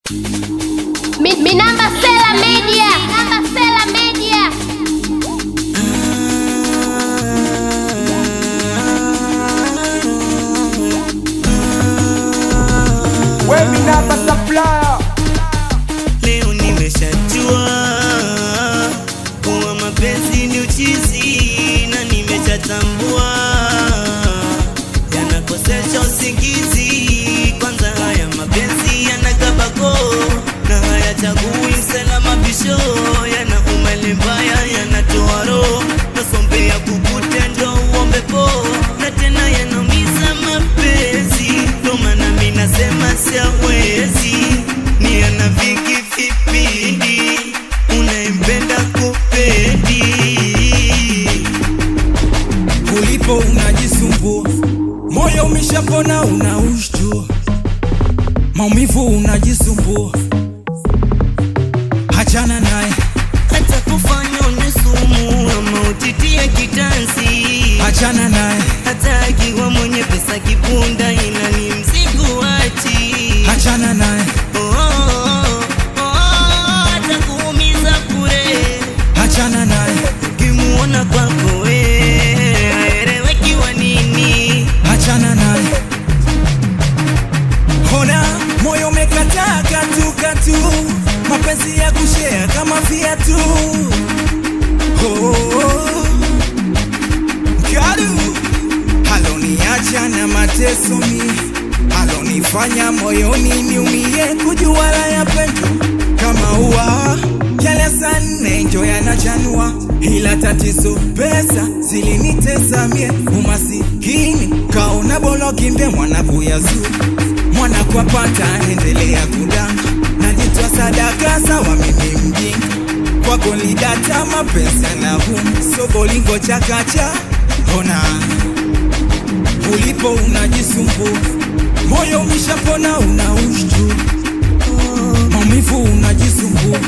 Mi, mi namba Sela Media. Namba Sela Media. Wewe namba supplier Leo nimeshajua kuwa mapenzi ni uchizi na nimeshatambua yanakosesha usingizi. Kwanza haya mapenzi yanakabako na hayachagui msalama bisho, yanauma ile mbaya, yanatoa roho nasombea kukutendo uombe po na tena yanaumiza mapenzi, ndo maana mi nasema siawezi ni ana vingi vipindi unayempenda kupendi ulipo unajisumbua, moyo umeshapona unaushtua, maumivu unajisumbua, hachana naye, hata kufanya une sumu ama utitie kitanzi hachana naye, hata akiwa mwenye pesa kibunda ina ni mzigo ati hachana naye, Oh, oh, oh, oh, hata kuumiza kure hachana naye, ukimuona kwako we aeleweki wa nini hachana naye. Hona moyo umekataa katu katu, mapenzi ya kushea kama viatu. Oh, Kalu haloniacha na mateso mi, halonifanya moyoni niumie, kujua la ya pendo kama ua yale saa nne njo yanachanua, ila tatizo pesa zilinitesa mie, umasikini kaona bolo kimbe mwana kuyazu mwana kwa pata endelea kudanga, najitwa sadaka sawa mimi mjinga kwako lidata mapenzi yanahum sobolingo chakacha ona ulipo unajisumbua moyo umeshapona unaushtu maumivu unajisumbua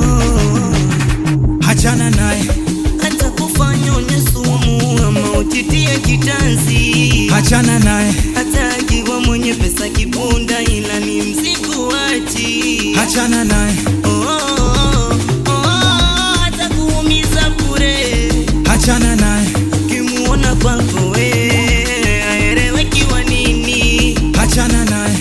hachana naye hata kufanya une sumu ama utitie kitanzi hachana naye hata akiwa mwenye pesa kibunda ila ni mzigo ati hachana naye Oh, oh, oh, oh, hata kuumiza kure hachana naye ukimuona kwako we aeleweki wa nini hachana naye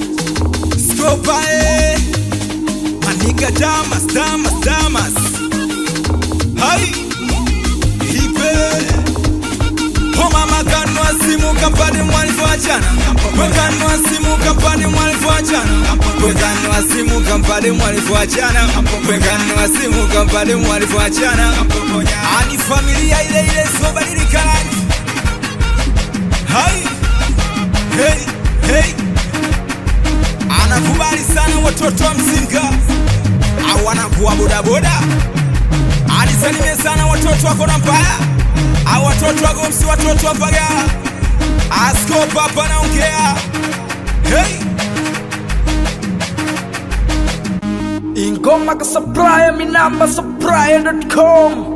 skopae maniga damas damas damas hai ipe homamakanwa simu kampani mwalivyoachana wekanwa simu kampani mwalivyoachana wekanwa simu kampani mwalivyoachana wekanwa simu kampani mwalivyoachana ani familia ile ile sobadilika rangi hai hey, hey. anakubali sana watoto wa mzinga au anakuwa bodaboda anisalimie sana watoto wako na mbaya au watoto wa gomsi watoto wa mbagala askopa hapa naongea hey. ingoma ka supplier mi namba supplier.com